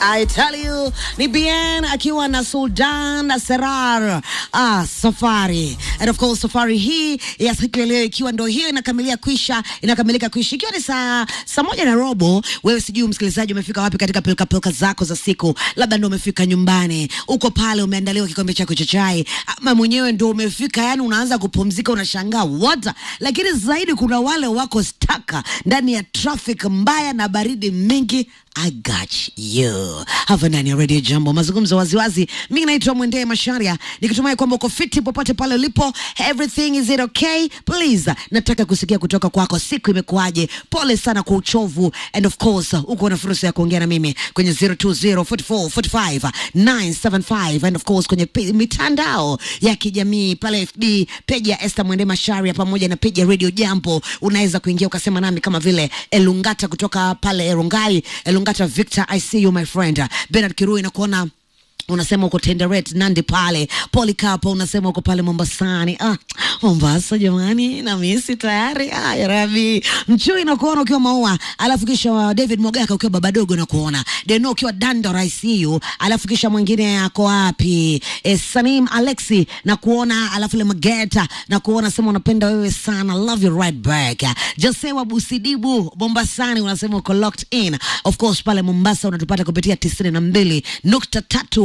I tell you ni bien akiwa na Sultan na Serar ah, safari and of course safari hii ya siku ya leo ikiwa ndo hiyo inakamilia kuisha inakamilika kuisha ikiwa ni saa saa moja na robo. Wewe sijui msikilizaji umefika wapi katika pilika pilika zako za siku, labda ndo umefika nyumbani, uko pale umeandaliwa kikombe chako cha chai, ama mwenyewe ndo umefika, yani unaanza kupumzika, unashangaa what, lakini zaidi kuna wale wako staka ndani ya traffic mbaya na baridi mingi I got you. Hapa ndani ya Radio Jambo, mazungumzo waziwazi. Mimi naitwa Mwendee Masharia, nikitumai kwamba uko fiti popote pale ulipo. Everything is it okay? Please, nataka kusikia kutoka kwako, siku imekuwaje? Pole sana kwa uchovu, and of course uko na fursa ya kuongea na mimi kwenye 0204445975 and of course kwenye pe- mitandao ya kijamii pale FB, page ya Esther Mwendee Masharia pamoja na page ya Radio Jambo. Unaweza kuingia ukasema nami kama vile Elungata kutoka pale Erungai, Elungata Victor, I see you my friend. Bernard Kirui nakuona unasema uko Tenderet Nandi pale Polycarp unasema uko pale Mombasani. Ah, Mombasa jamani, na misi tayari. Ah, ya Rabi Mchui nakuona ukiwa Maua, alafu kisha wa David Mogaka ukiwa baba dogo nakuona Deno ukiwa Dandora ICU, alafu kisha mwingine ako wapi? E, Sanim Alexi nakuona, alafu le Mageta nakuona, sema unapenda wewe sana, love you right back. Josewa Busidibu Mombasani unasema uko locked in, of course pale Mombasa unatupata kupitia tisini na mbili nukta tatu